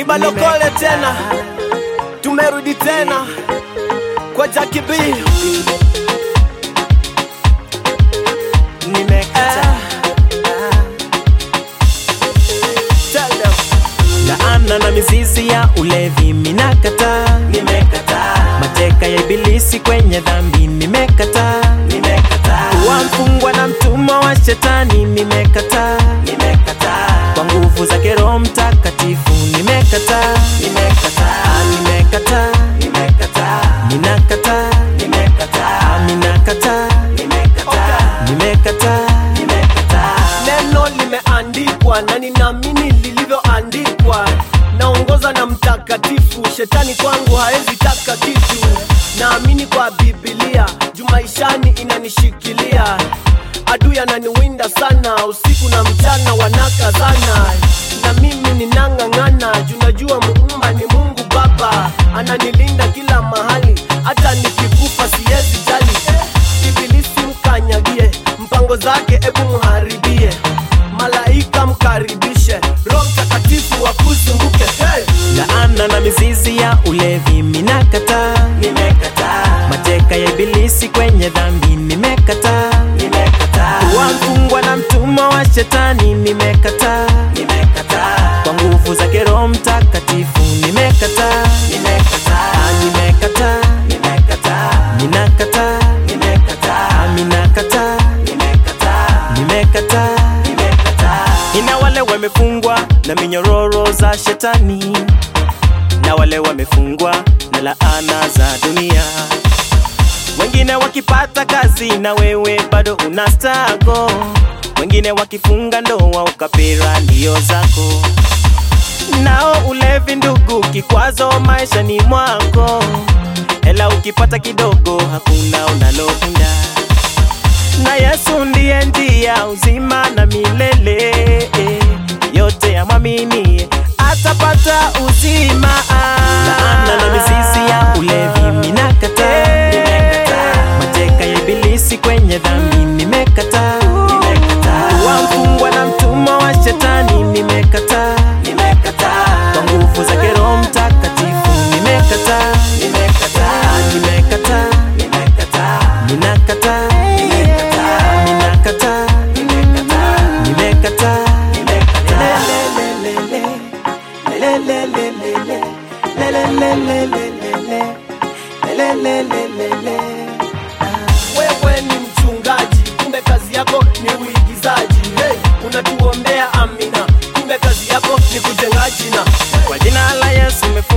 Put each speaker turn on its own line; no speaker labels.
ni balokole tena, tumerudi tena kwa Jackie B.
nimekata
Tell them.
laana na mizizi ya ulevi minakata
Nimekataa,
mateka ya ibilisi kwenye dhambi nimekata
nimekataa,
kuwa mfungwa na mtumwa wa shetani nimekata
nimekataa,
kwa nguvu zake roho mtakatifu nimekata
nimekataa,
nimekata
nimekataa,
ninakata
nimekataa,
ninakata
nimekataa.
nimekata
Neno limeandikwa na ninaamini lilivyoandikwa. Naongoza na mtakatifu, shetani kwangu haezi taka kitu. Naamini kwa Biblia, juu maishani inanishikilia. Adui ananiwinda sana, usiku na mchana wanakazana, na mimi ninang'ang'ana, juu najua muumba ni Mungu Baba, ananilinda kila mahali, hata nikikufa siwezi jali. Ibilisi mkanyagie, mpango zake ebu mharibie, malaika mkaribishe, Roho Mtakatifu wakuzunguke. Hey!
laana na mizizi ya ulevi minakata
Nimekataa,
mateka ya ibilisi kwenye dhambi nimekata
nimekataa,
kuwa mfungwa na mtumwa wa shetani nimekata
nimekataa,
kwa nguvu zake roho mtakatifu nimekata
nimekataa,
nimekata
nimekataa,
ninakata
nimekataa,
minakata
nimekataa,
nimekata
nimekataa.
ina wale wamefungwa na minyororo za shetani na wale wamefungwa na laana za dunia wengine wakipata kazi na wewe bado una stago wengine wakifunga ndoa ukapira ndio zako nao ulevi ndugu kikwazo maishani mwako hela ukipata kidogo hakuna unalounda na Yesu ndiye njia uzima na milele yote yamwaminie atapata uzima laana na mizizi ya ulevi minakata mateka ya ibilisi kwenye dhambi nimekata kuwa mfungwa na mtumwa wa shetani nimekata kwa nguvu zake roho mtakatifu nimekata nimekata ninakata ninakata nimekata
Wewe ni mchungaji, kumbe kazi yako ni uigizaji. Hey, unatuombea amina, kumbe kazi yako ni kujenga jina.
kwa jina la Yesu